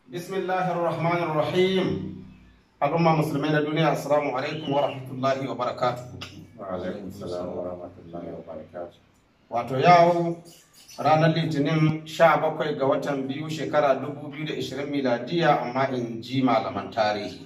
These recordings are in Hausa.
Bismillahir Rahmanir Rahim. Al'umma musulmai na duniya assalamu alaikum wa rahmatullahi wa barakatuhu. Wa alaikum salam wa rahmatullahi wa barakatuh. Wato yau ranar Litinin 17 ga watan biyu shekara 2020 miladiya amma in ji malaman tarihi.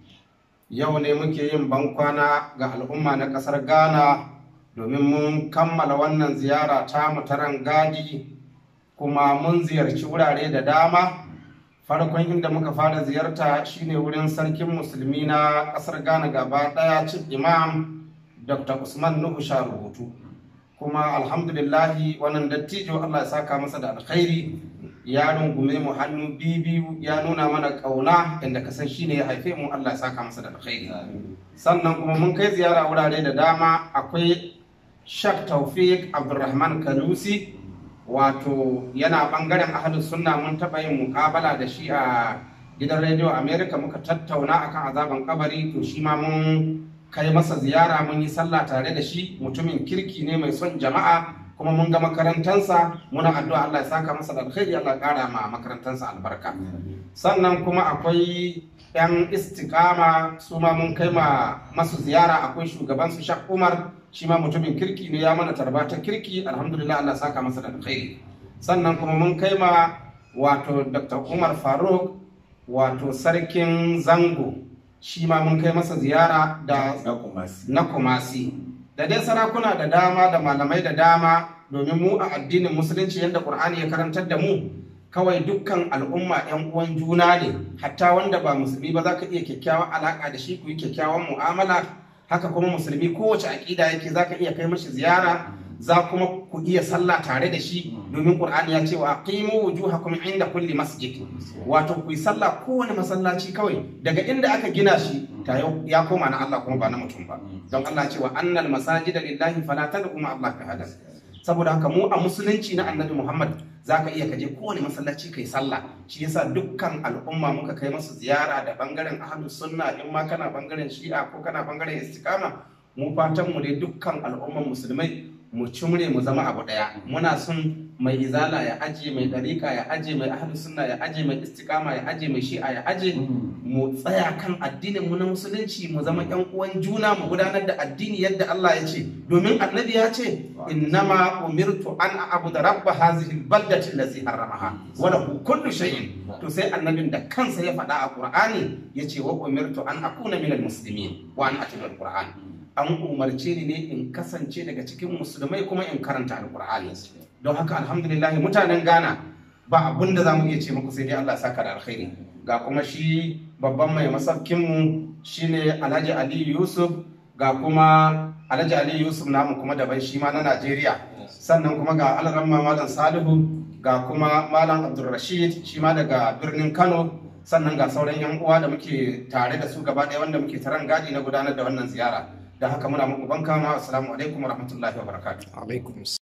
Yau ne muke yin bankwana ga al'umma na ƙasar Ghana domin mun kammala wannan ziyara ta mutaran gadi kuma mun ziyarci wurare da dama. farkon inda muka fara ziyarta shine wurin sarkin musulmi na kasar ghana gaba daya chief imam dr usman nuhu sha rubutu kuma alhamdulillahi wannan dattijo allah ya saka masa da alkhairi ya rungume mu hannu biyu ya nuna mana kauna inda ka san shine ya haife mu allah ya saka masa da alkhairi sannan kuma mun kai ziyara wurare da dama akwai shak taufik abdulrahman kalusi wato yana bangaren ahalus sunna mun taɓa yin mukabala da shi a gidan rediyo america muka tattauna akan azaban kabari to shi ma mun kai masa ziyara mun yi sallah tare da shi mutumin kirki ne mai son jama'a kuma mun ga makarantansa muna addu'a Allah ya saka masa da alkhairi Allah ya kara ma makarantansa albarka sannan kuma akwai yan istikama su ma mun kai ma masu ziyara akwai shugaban su Shak Umar shi ma mutumin kirki ne ya mana tarba ta kirki alhamdulillah Allah saka masa da alkhairi sannan kuma mun kai ma wato Dr. Umar Faruk wato sarkin zango shi ma mun kai masa ziyara da Na kumasi. na kumasi da dai sarakuna da dama da malamai da dama domin mu a addinin musulunci yadda Qur'ani ya karantar da mu kawai dukkan al'umma 'yan uwan juna ne hatta wanda ba musulmi ba za ka iya kyakkyawan alaka da shi ku yi kyakkyawan mu'amala haka kuma musulmi kowace aƙida yake za ka iya kai mashi ziyara za kuma ku iya sallah tare da shi domin qur'ani ya ce wa aqimu wujuhakum inda kulli masjid wato ku yi sallah kowane masallaci kawai daga inda aka gina shi ta ya koma na Allah kuma ba na mutum ba don Allah ya ce wa annal masajida lillahi fala tad'u ma Allah ahada saboda haka mu a musulunci na annabi Muhammad zaka iya kaje kowane masallaci kai sallah shi yasa dukkan al'umma muka kai masu ziyara da bangaren ahlus sunna in ma kana bangaren shi'a ko kana bangaren istiqama mu fatan mu dai dukkan al'umman musulmai mu cimre mu zama abu daya muna son mai izala ya aje mai dariƙa ya aje mai ahlus sunna ya aje mai istiqama ya aje mai shi'a ya aje mu tsaya kan addinin mu na musulunci mu zama yan uwan juna mu gudanar da addini yadda Allah ya ce domin annabi ya ce innama umirtu an a'budu rabb hadhihi albaldati allazi harramaha wa lahu kullu shay'in to sai annabin da kansa ya faɗa a Qur'ani yace wa umirtu an akuna minal muslimin wa an atiba alquran an umarce ni ne in kasance daga cikin musulmai kuma in karanta alqur'ani don haka alhamdulillah mutanen Ghana ba abin da zamu iya ce muku sai dai Allah ya saka da alkhairi ga kuma shi babban mai masaukinmu shine Alhaji Ali Yusuf ga kuma Alhaji Ali Yusuf namu kuma daban shi ma na Najeriya sannan kuma ga Alramma Malam Salihu ga kuma Malam Abdulrashid shi ma daga birnin Kano sannan ga sauran yan uwa da muke tare da su gaba ɗaya wanda muke taron gadi na gudanar da wannan ziyara da haka muna muku banka ma assalamu alaikum wa rahmatullahi wa barakatuh alaikum